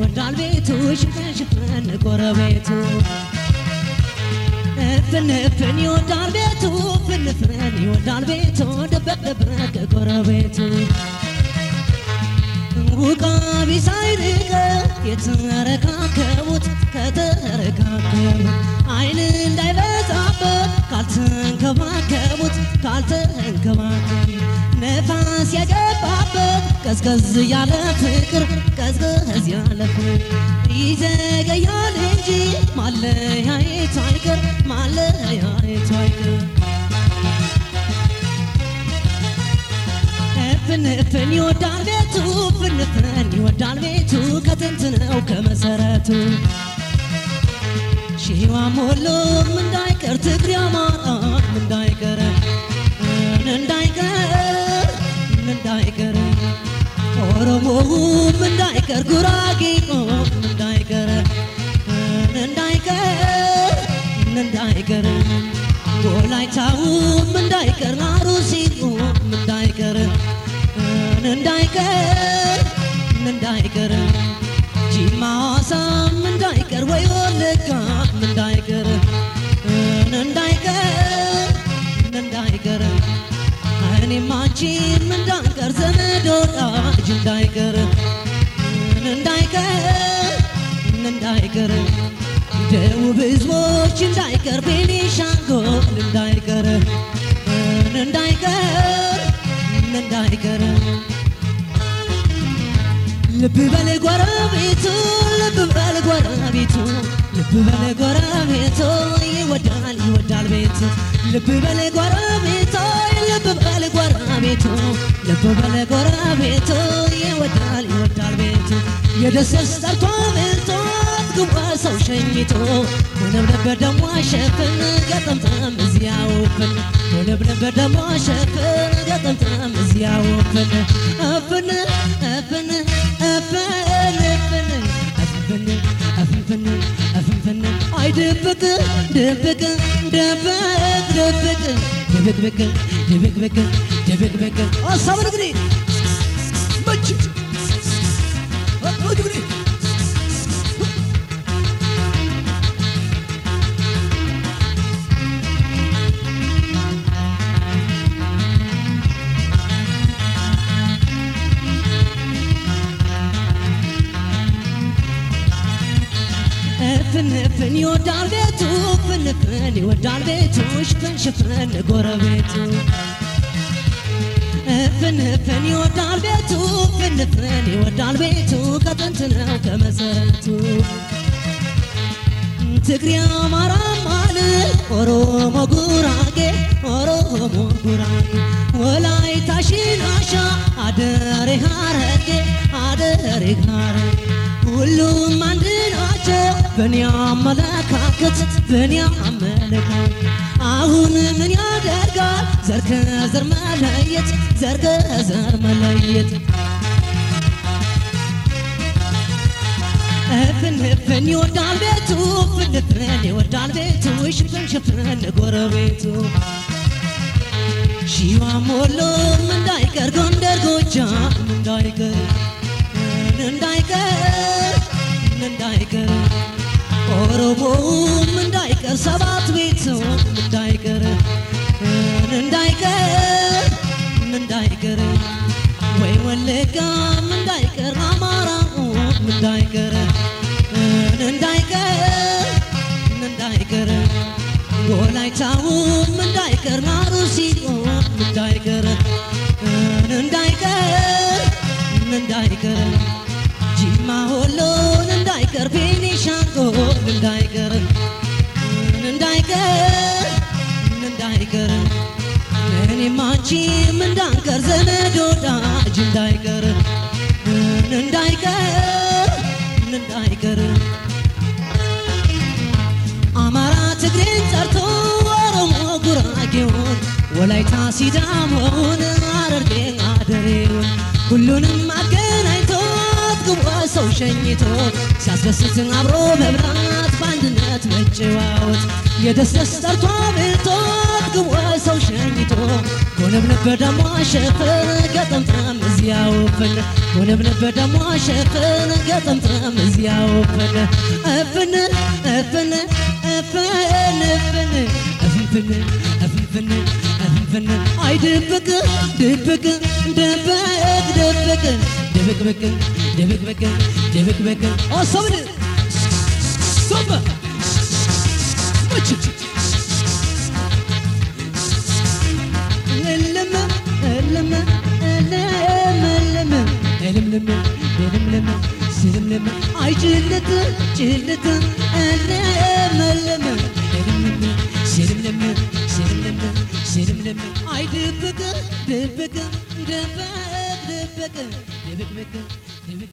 ይወዳል ቤቱ ሽፍን ሽፍን ጎረቤቱ እፍን እፍን ይወዳል ቤቱ ፍን ፍን ይወዳል ቤቱ ደበቅ ደበቅ ጎረቤቱ ውቃቢ ሳይርቀ የተረካከቡት ከተረካከቡ አይን እንዳይበዛበት ካልተንከባከቡት ካልተንከባከቡ ነፋስ ያገባበት ቀዝቀዝ ያለ ፍቅር ቀዝቀዝ ያለ ፍቅር ይዘገያል እንጂ ማለያየቱ አይቀር ማለያየቱ አይቀር ፍንፍን ይወዳል ቤቱ ፍንፍን ይወዳል ቤቱ ከጥንት ነው ከመሰረቱ ሺዋም ሁሉም እንዳይቀር ትግሬ አማራም እንዳይቀር እንዳይቀር እንዳይቀር ኦሮሞውም እንዳይቀር ጉራጌም እንዳይቀር እንዳይቀር እንዳይቀር ወላይታውም እንዳይቀር አሩሲም እንዳይቀር እንዳይቀር እንዳይቀር ጂማ ሐዋሳም እንዳይቀር ወይ ወለጋም እንዳይቀር እንዳይቀር እንዳይቀር እኔም አንቺም እንዳንቀር ዘመድ ወዳጅ እንዳይቀር እንዳይቀር እንዳይቀር ደቡብ ህዝቦች እንዳይቀር ቤኒሻንጉል እንዳይቀር እንዳይቀር እንዳይቀር ልብ በል ጎረቤቱ ልብ በል ጎረቤቱ ልብ በል ጎረቤቱ ይወዳል ይወዳል ቤቱ ልብ በል ጎረቤቱ ልብ በል ጎረቤቱ ልብ በል ጎረቤቱ ይወዳል ይወዳል ቤቱ የደሰስ ጠርቶ ምልቶት ግባ ሰው ሸኝቶ ሆነብነበር ደሞ ሸፍን ገጠምጠም እዚያውፍን ሆነብነበር ደሞ ሸፍን ገጠምጠም እዚያውፍን እፍን እፍን እፍን እፍን እፍን እፍንፍን እፍንፍን አይ ድብቅ ድብቅ ድብቅ ድብቅ ድብቅብቅ ድብቅብቅ ድብቅብቅ ሀሳብን እንግዲህ መች እንግዲህ ፍንፍን ይወዳል ቤቱ ፍንፍን ይወዳል ቤቱ ሽፍን ሽፍን ጎረቤቱ ፍንፍን ይወዳል ቤቱ ፍንፍን ይወዳል ቤቱ ከጥንት ነው ከመሰረቱ ትግሬ አማራም አለ ኦሮሞ ጉራጌ ኦሮሞ ጉራጌ ወላይታ ሽናሻ አደሬ ሀረጌ አደሬ ሀረጌ ሁሉም አንድ ናቸው በእኔ አመለካከት በእኔ አመለካከት አሁን ምን ያደርጋል ዘር ከዘር መለየት ዘር ከዘር መለየት ፍንፍን ይወዳል ቤቱ ፍንፍን ይወዳል ቤቱ ሽፍን ሽፍን ጎረቤቱ ሺዋም ወሎም እንዳይቀር ጎንደር ጎጃም እንዳይቀር እንዳይቀር እንዳይቀር ኦሮሞውም እንዳይቀር ሰባት ቤቱም እንዳይቀር እንዳይቀር እንዳይቀር ወይ ወለጋም እንዳይቀር አማራውም እንዳይቀር እንዳይቀር እንዳይቀር ወላይታውም እንዳይቀር አሩሲውም እንዳይቀር እንዳይቀር እንዳይቀር ጂማ ሆሎን እንዳይቀር ቤኒሻንጉል እንዳይቀር እንዳይቀር እንዳይቀር እኔም አንቺም እንዳንቀር ዘመድ ወዳጅ እንዳይቀር እንዳይቀር እንዳይቀር አማራ ትግሬን ጠርቶ ኦሮሞ ጉራጌውን ወላይታ ሲዳሞውን ሐረርጌ አደሬውን ሁሉንም አገናኝቶ ግቧ ሰው ሸኝቶ ሲያስደስትን አብሮ መብላት በአንድነት መጨዋወት የደስደስ ጠርቶ ብልቶት ግቧ ሰው ሸኝቶ ኮነብነብ በደሞ ሸፈን ገጠምጥም እዚያው ፍን ኮነብነብ በደሞ ሸፈን ገጠምጥም እዚያው ፍን እፍን እፍን እፍን እፍን እፍንፍን እፍንፍን እፍንፍን አይ ድብቅ ድብቅ ድብቅ ድብቅ ድብቅብቅ ድብቅብቅ ድብቅብቅ ኦሶብን ሶበ መች እልም እልም እልም እልም እልምልም እልምልም ስልምልም አይ ጭልት ጭልት እልም እልም እልምልም ስልምልም ስልምልም ስልምልም አይ ድብቅ ድብቅ ድብቅ ድብቅ ድብቅብቅ ድብቅ